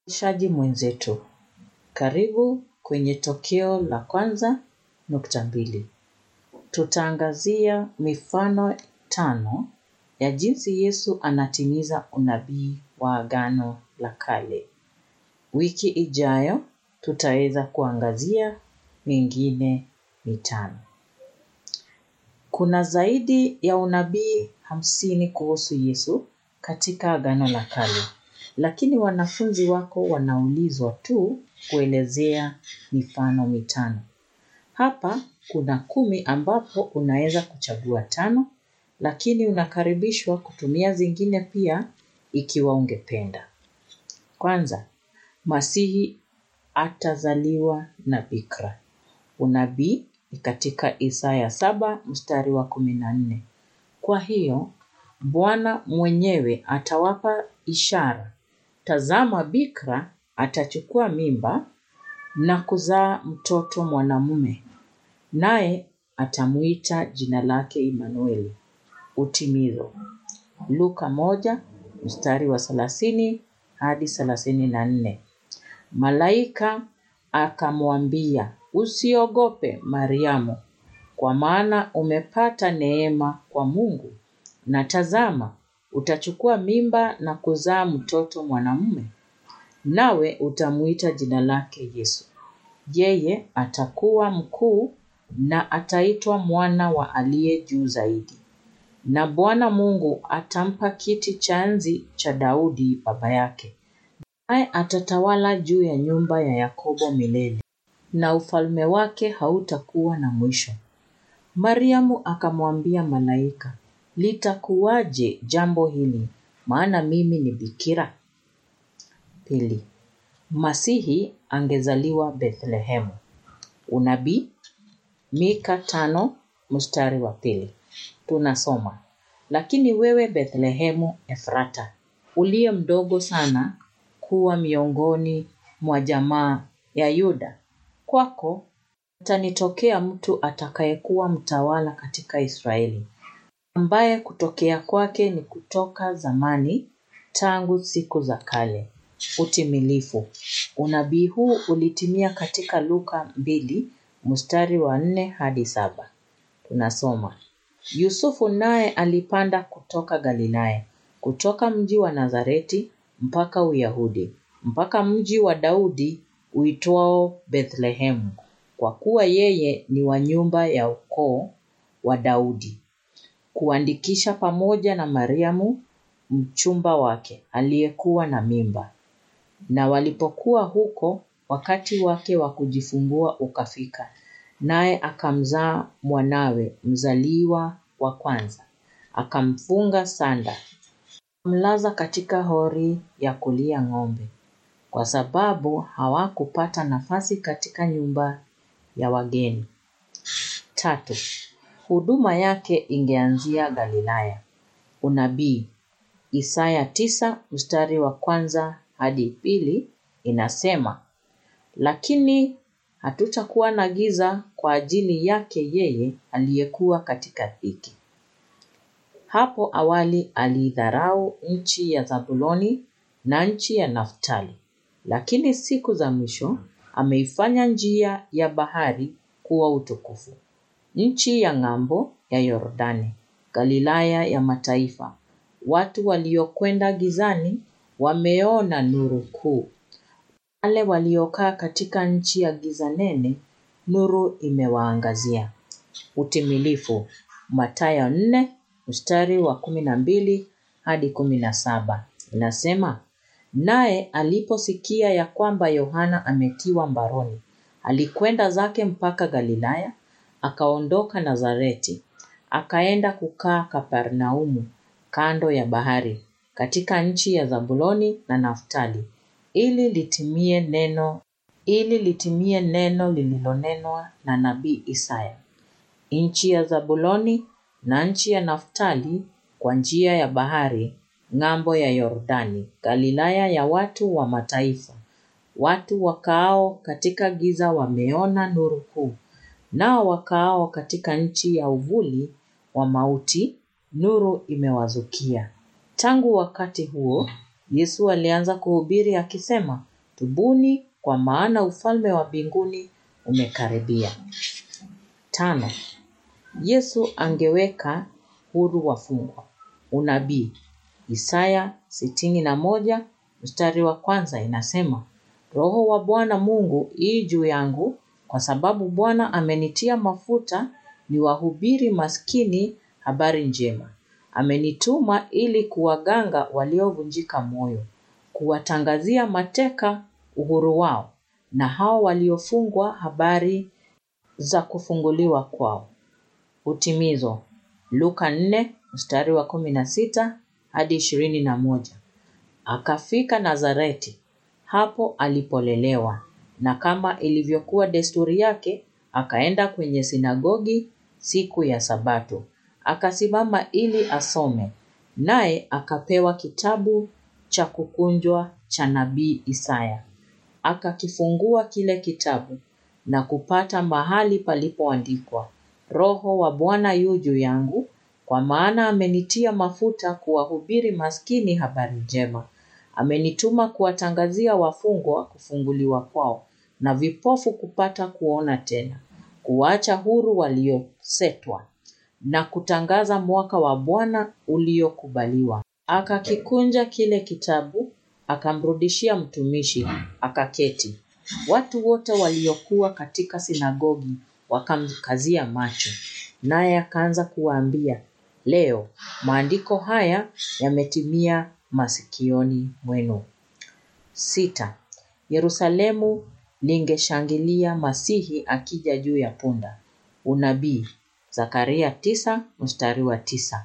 Shaji mwenzetu, karibu kwenye tokeo la kwanza nukta mbili. Tutaangazia mifano tano ya jinsi Yesu anatimiza unabii wa agano la kale. Wiki ijayo tutaweza kuangazia mingine mitano. Kuna zaidi ya unabii hamsini kuhusu Yesu katika agano la kale. Lakini wanafunzi wako wanaulizwa tu kuelezea mifano mitano. Hapa kuna kumi ambapo unaweza kuchagua tano, lakini unakaribishwa kutumia zingine pia ikiwa ungependa. Kwanza, Masihi atazaliwa na bikira. Unabii ni katika Isaya saba mstari wa kumi na nne. Kwa hiyo, Bwana mwenyewe atawapa ishara. Tazama bikira atachukua mimba na kuzaa mtoto mwanamume, naye atamuita jina lake Imanueli. Utimizo. Luka moja mstari wa thelathini hadi thelathini na nne. Malaika akamwambia, usiogope Mariamu, kwa maana umepata neema kwa Mungu. Na tazama, utachukua mimba na kuzaa mtoto mwanamume, nawe utamuita jina lake Yesu. Yeye atakuwa mkuu na ataitwa mwana wa aliye juu zaidi. Na Bwana Mungu atampa kiti cha enzi cha Daudi baba yake, naye atatawala juu ya nyumba ya Yakobo milele, na ufalme wake hautakuwa na mwisho. Mariamu akamwambia malaika, litakuwaje jambo hili, maana mimi ni bikira? Pili, Masihi angezaliwa Bethlehemu. Unabii Mika tano mstari wa pili. Tunasoma, lakini wewe Bethlehemu Efrata, uliye mdogo sana kuwa miongoni mwa jamaa ya Yuda, kwako atanitokea mtu atakayekuwa mtawala katika Israeli, ambaye kutokea kwake ni kutoka zamani, tangu siku za kale. Utimilifu. Unabii huu ulitimia katika Luka mbili mstari wa nne hadi saba. Tunasoma, Yusufu naye alipanda kutoka Galilaya, kutoka mji wa Nazareti mpaka Uyahudi, mpaka mji wa Daudi uitwao Bethlehemu, kwa kuwa yeye ni wa nyumba ya ukoo wa Daudi, kuandikisha pamoja na Mariamu mchumba wake aliyekuwa na mimba. Na walipokuwa huko, wakati wake wa kujifungua ukafika, naye akamzaa mwanawe mzaliwa wa kwanza, akamfunga sanda, akamlaza katika hori ya kulia ng'ombe, kwa sababu hawakupata nafasi katika nyumba ya wageni. Tatu, huduma yake ingeanzia Galilaya. Unabii Isaya tisa mstari wa kwanza hadi pili inasema, lakini hatutakuwa na giza kwa ajili yake yeye aliyekuwa katika dhiki. Hapo awali aliidharau nchi ya Zabuloni na nchi ya Naftali, lakini siku za mwisho ameifanya njia ya bahari kuwa utukufu, nchi ya ng'ambo ya Yordani, Galilaya ya mataifa. Watu waliokwenda gizani wameona nuru kuu. Wale waliokaa katika nchi ya giza nene, nuru imewaangazia. Utimilifu. Mathayo nne mstari wa kumi na mbili hadi kumi na saba inasema, naye aliposikia ya kwamba Yohana ametiwa mbaroni, alikwenda zake mpaka Galilaya, akaondoka Nazareti, akaenda kukaa Kapernaumu, kando ya bahari, katika nchi ya Zabuloni na Naftali, ili litimie neno ili litimie neno lililonenwa na nabii Isaya. Nchi ya Zabuloni na nchi ya Naftali kwa njia ya bahari, ng'ambo ya Yordani, Galilaya ya watu wa mataifa. Watu wakaao katika giza wameona nuru kuu, nao wakaao katika nchi ya uvuli wa mauti, nuru imewazukia. Tangu wakati huo, Yesu alianza kuhubiri akisema, tubuni, kwa maana ufalme wa mbinguni umekaribia. Tano, Yesu angeweka huru wafungwa. Unabii. Isaya sitini na moja mstari wa kwanza inasema, Roho wa Bwana Mungu ii juu yangu, kwa sababu Bwana amenitia mafuta niwahubiri maskini habari njema. Amenituma ili kuwaganga waliovunjika moyo, kuwatangazia mateka uhuru wao, na hao waliofungwa habari za kufunguliwa kwao. Utimizo. Luka 4 mstari wa 16 hadi 21. Akafika Nazareti, hapo alipolelewa, na kama ilivyokuwa desturi yake, akaenda kwenye sinagogi siku ya Sabato. Akasimama ili asome, naye akapewa kitabu cha kukunjwa cha nabii Isaya. Akakifungua kile kitabu na kupata mahali palipoandikwa, Roho wa Bwana yu juu yangu, kwa maana amenitia mafuta kuwahubiri maskini habari njema. Amenituma kuwatangazia wafungwa kufunguliwa kwao, na vipofu kupata kuona tena, kuwaacha huru waliosetwa, na kutangaza mwaka wa Bwana uliokubaliwa. Akakikunja kile kitabu, akamrudishia mtumishi, akaketi. Watu wote waliokuwa katika sinagogi wakamkazia macho, naye akaanza kuwaambia, leo maandiko haya yametimia masikioni mwenu. Sita, Yerusalemu lingeshangilia Masihi akija juu ya punda. Unabii, Zakaria tisa mstari wa tisa.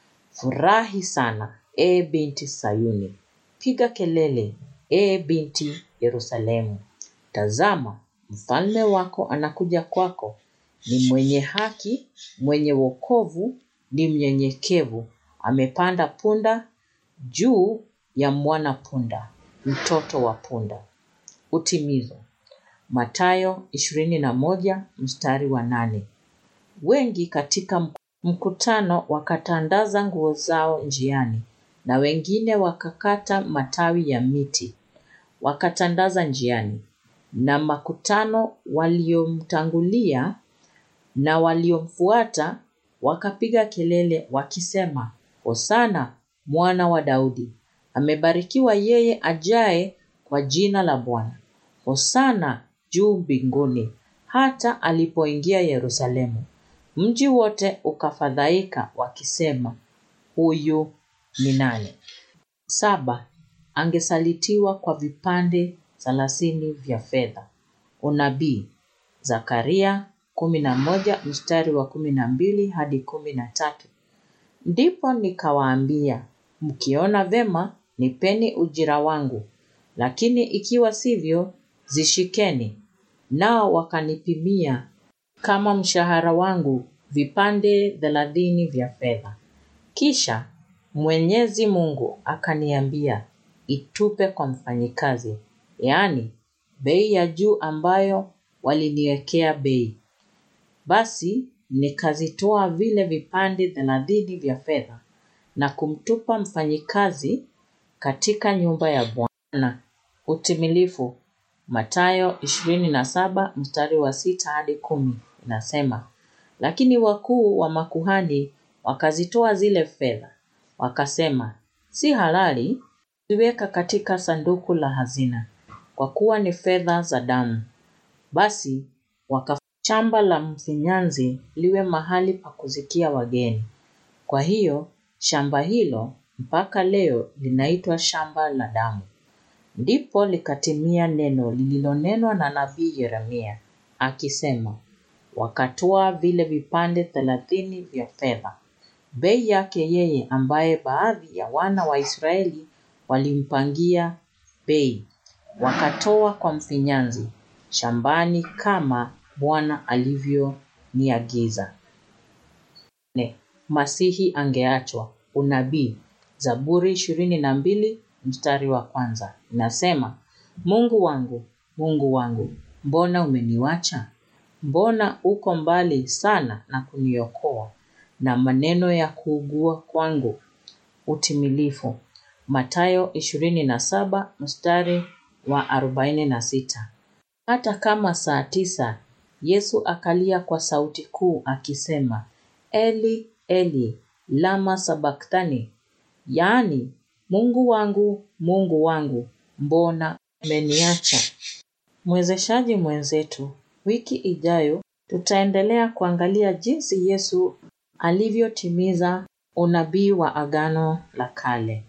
Furahi sana, e binti Sayuni, piga kelele, e binti Yerusalemu. Tazama, mfalme wako anakuja kwako, ni mwenye haki, mwenye wokovu, ni mnyenyekevu, amepanda punda, juu ya mwana punda, mtoto wa punda. Utimizo. Mathayo 21 mstari wa nane. Wengi katika mkutano wakatandaza nguo zao njiani, na wengine wakakata matawi ya miti wakatandaza njiani, na makutano waliomtangulia na waliomfuata wakapiga kelele wakisema, Hosana mwana wa Daudi, amebarikiwa yeye ajaye kwa jina la Bwana. Hosana juu mbinguni. Hata alipoingia Yerusalemu, mji wote ukafadhaika wakisema, huyu ni nani? Saba, angesalitiwa kwa vipande thelathini vya fedha. Unabii, Zakaria kumi na moja mstari wa kumi na mbili hadi kumi na tatu. Ndipo nikawaambia, mkiona vema, nipeni ujira wangu, lakini ikiwa sivyo, zishikeni. Nao wakanipimia kama mshahara wangu vipande thelathini vya fedha. Kisha Mwenyezi Mungu akaniambia, itupe kwa mfanyikazi, yaani bei ya juu ambayo waliniwekea bei. Basi nikazitoa vile vipande thelathini vya fedha na kumtupa mfanyikazi katika nyumba ya Bwana. Utimilifu Mathayo 27 mstari wa sita hadi kumi inasema, lakini wakuu wa makuhani wakazitoa zile fedha, wakasema, si halali kuziweka katika sanduku la hazina, kwa kuwa ni fedha za damu. Basi waka shamba la mfinyanzi liwe mahali pa kuzikia wageni. Kwa hiyo shamba hilo mpaka leo linaitwa shamba la damu. Ndipo likatimia neno lililonenwa na nabii Yeremia akisema, wakatoa vile vipande thelathini vya fedha, bei yake yeye ambaye baadhi ya wana wa Israeli walimpangia bei, wakatoa kwa mfinyanzi shambani kama Bwana alivyoniagiza. Ne, Masihi angeachwa. Unabii Zaburi ishirini na mbili mstari wa kwanza inasema, Mungu wangu, Mungu wangu, mbona umeniwacha? Mbona uko mbali sana na kuniokoa na maneno ya kuugua kwangu? Utimilifu Mathayo ishirini na saba mstari wa arobaini na sita. Hata kama saa tisa, Yesu akalia kwa sauti kuu akisema, Eli, Eli, lama sabakthani, yaani, Mungu wangu, Mungu wangu, mbona umeniacha? Mwezeshaji mwenzetu, wiki ijayo tutaendelea kuangalia jinsi Yesu alivyotimiza unabii wa Agano la Kale.